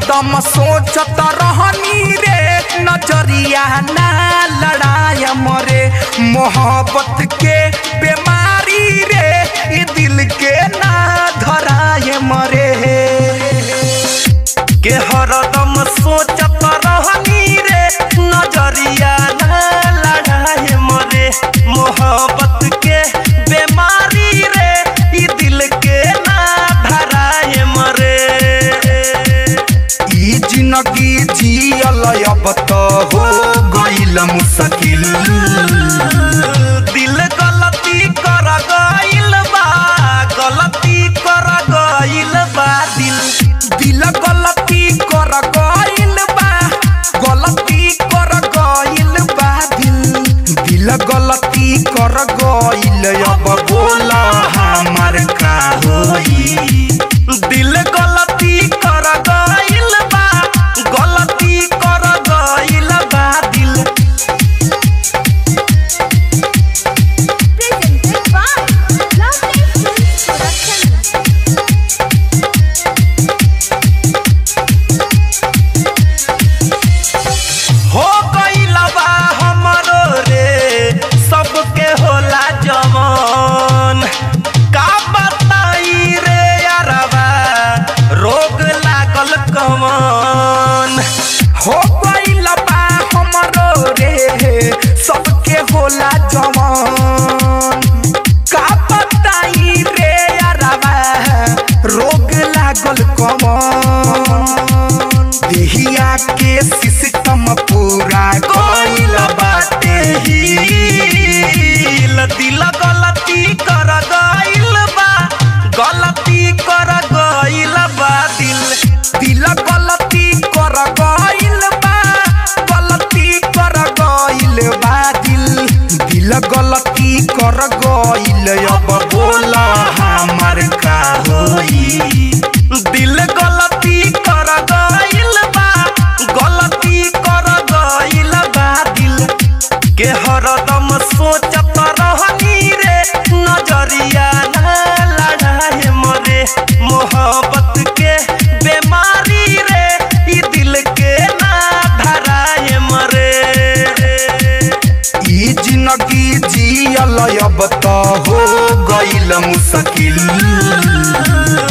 हरदम सोचत रहनी रे नजरिया ना लड़ाय मरे मोहब्बत के बीमारी रे ई दिल के ना धराय मरे के हरदम सोचत रहनी रे नजरिया ना लड़ाए मरे मोहब्बत के बीमारी रे ई दिल के ना धराए मरे ई जिंदगी जियल अब तो हो गइल मुश्किल दिल गलती कर गइल बा गलती कर गइल बा दिल दिल गलती कर गइल बा गलती कर गइल बा दिल दिल गलती कर गइल अब बोला हमार का होई दिल गलती कर गइल बा गलती कर गइल बा दिल Presented by Lovely Films Production. हो गइल बा हमरो रे सबके होला जवान का बताई रे यारबा रोग लागल कमान हो गइल बा हमरो रे सबके होला जवान का बताई रे यारबा रोग लागल कमान देहिया के सिस्टम पूरा कोइल बाटे हिल दिल गलती कर गइल बा गलती कर गइल बा दिल दिल गलती कर गइल बा गलती कर गइल बा दिल दिल गलती कर गइल अब बोला हमार का होई दिल गलती कर गइल बा गलती कर गइल बा दिल के हरदम सोचत रहनी रे नजरिया ना लड़ाए मरे मोहब्बत के बीमारी रे ई दिल के ना धराए मरे ई जिंदगी जियल अब तो हो गइल मुश्किल